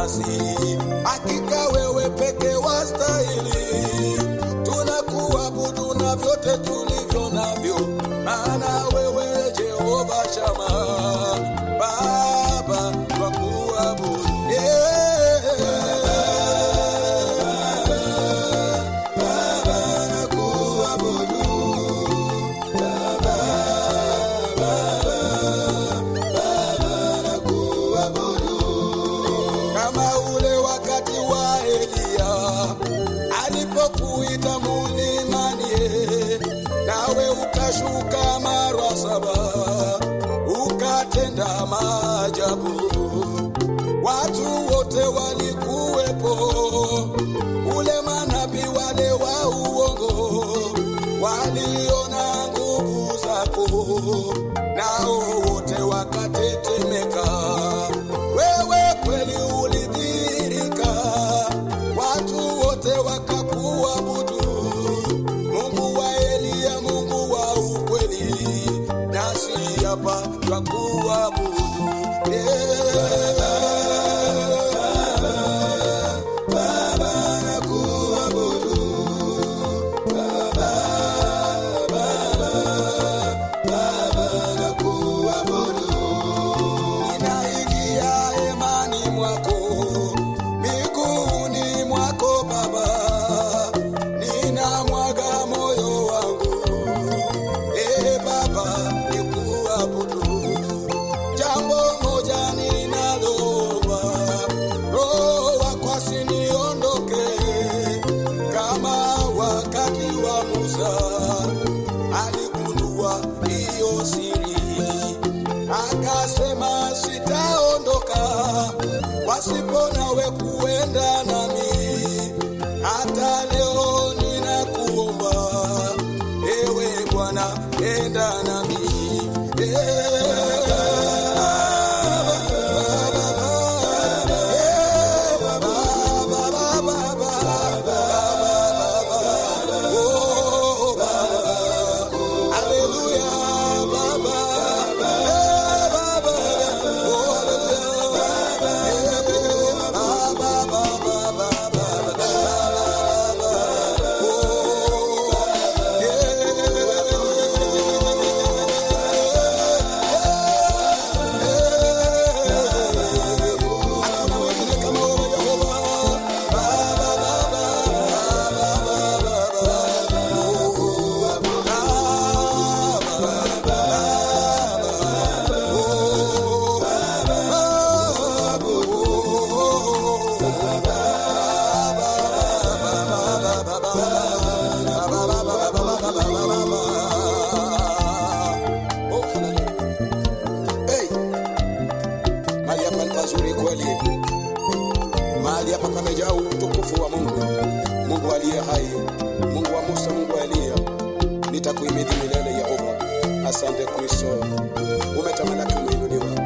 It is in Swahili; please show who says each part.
Speaker 1: nasi, hakika wewe peke wastahili. Tunakuabudu na vyote tulivyo navyo, maana wewe Jehova Shama, Baba twakuabudu yeah. Baba nakuabudu kama ule wakati wa Eliya alipokuita mulimani, nawe ukashuka mara saba ukatenda maajabu. Watu wote walikuwepo, ule manabii wale wa uongo waliona nguvu zako, nao wote wakatetemeka. Wewe kweli ulidhihirika, watu wote wakakuabudu. Mungu wa Eliya, Mungu wa ukweli, nasi hapa twakuabudu yeah. Baba nakuabudu ninaingia hemani mwako, miguuni mwako Baba, ninamwaga moyo wangu, e Baba, nikuabudu. Jambo moja ninaloomba, Roho wako asiniondoke, kama wakati wa Musa aligundua hiyo siri akasema sitaondoka pasipo nawe kuenda nami. Hata leo ninakuomba ewe Bwana, enda nami Hallelujah, Baba. Eh, Baba. Oh, hallelujah. Eh, Baba, Baba, Baba, Hakuna mwingine kama wewe Yehova. Baba, Baba, Oh, hallelujah. Hey, mahali hapa ni pazuri kweli. Mahali hapa pamejaa utukufu wa Mungu, Mungu aliye hai, Mungu wa Musa, Mungu wa Eliya. Nitakuhimidi milele Yehova. Asante Kristo, umetamalaki, umeinuliwa.